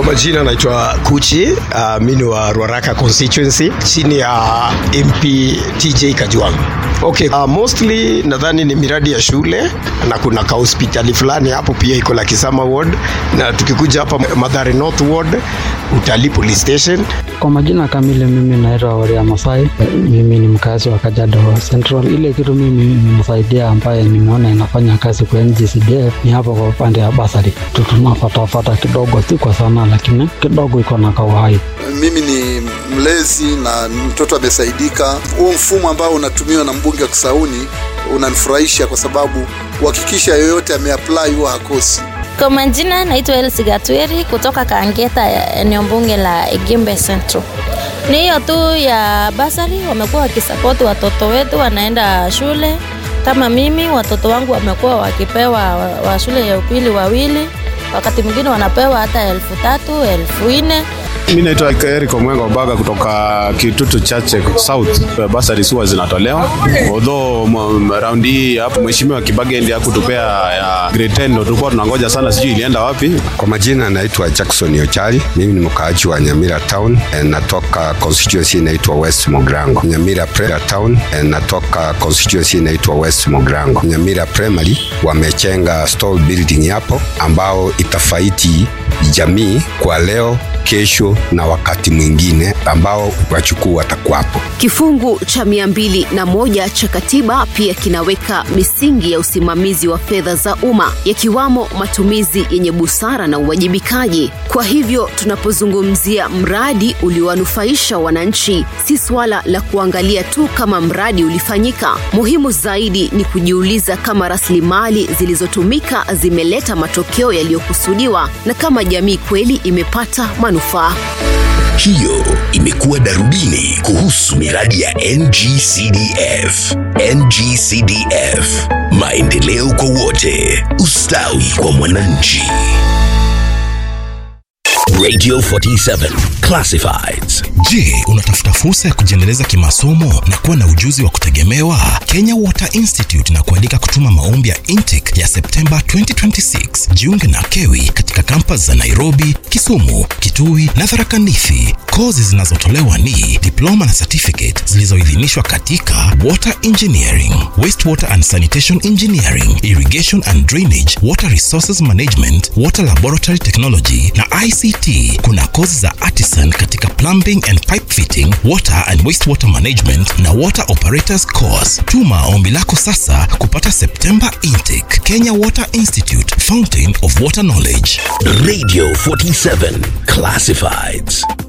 majina naitwa Kuchi. Uh, mi ni wa Ruaraka constituency chini ya MP TJ Kajwang. Okay, uh, mostly nadhani ni miradi ya shule na kuna ka hospitali fulani hapo pia iko la Kisama ward, na tukikuja hapa Madhare North ward utalii police station. Kwa majina kamili, mimi naitwa Waria Masai. Mimi ni mkazi wa Kajiado Central. Ile kitu mimi nimesaidia ambaye nimeona inafanya kazi kwa NGCDF ni hapo kwa upande wa basari, tunafatafata kidogo, si kwa sana, lakini kidogo iko na kauhai. Mimi ni mlezi na mtoto amesaidika. Huo mfumo ambao unatumiwa na mbunge wa Kisauni unanifurahisha kwa sababu uhakikisha yoyote ameapply huwa hakosi. Kwa majina naitwa Elsi Gatweri kutoka Kangeta, eneo bunge la Igimbe Central. Ni hiyo tu ya basari, wamekuwa wakisapoti watoto wetu wanaenda shule. Kama mimi watoto wangu wamekuwa wakipewa wa, wa shule ya upili wawili, wakati mwingine wanapewa hata elfu tatu elfu nne Mi naitwa Eric Omwenga Obaga kutoka Kitutu Chache South. Basari huwa zinatolewa although round hii hapo mheshimiwa Kibagende hakutupea ya grade 10 ndio tulikuwa tunangoja sana, sijui ilienda wapi. Kwa majina naitwa Jackson Ochari, mimi ni mkaaji wa Nyamira Town, natoka constituency inaitwa West Mogrango. Nyamira Prayer Town, natoka constituency inaitwa West Mogrango. Nyamira Primary wamechenga stall building hapo ambao itafaiti jamii kwa leo kesho na wakati mwingine ambao wachukuu watakuwapo. Kifungu cha mia mbili na moja cha katiba pia kinaweka misingi ya usimamizi wa fedha za umma yakiwamo matumizi yenye busara na uwajibikaji. Kwa hivyo tunapozungumzia mradi uliowanufaisha wananchi, si suala la kuangalia tu kama mradi ulifanyika. Muhimu zaidi ni kujiuliza kama rasilimali zilizotumika zimeleta matokeo yaliyokusudiwa na kama jamii kweli imepata manufaa. Hiyo imekuwa darubini kuhusu miradi ya NGCDF. NGCDF, maendeleo kwa wote, ustawi kwa mwananchi. Radio 47 Classifieds. Je, unatafuta fursa ya kujiendeleza kimasomo na kuwa na ujuzi wa kutegemewa? Kenya Water Institute na kualika kutuma maombi ya intake ya Septemba 2026. Jiunge na KEWI katika kampas za Nairobi, Kisumu, Kitui na Tharaka Nithi. Kozi zinazotolewa ni diploma na certificate zilizoidhinishwa katika water engineering, wastewater and sanitation engineering, irrigation and drainage, water resources management, water laboratory technology na ICT. Kuna kozi za artisan katika plumbing and pipe fitting, water and wastewater management na water operators course. Tuma ombi lako sasa kupata September intake. Kenya Water Institute, Fountain of Water Knowledge. Radio 47 Classifieds.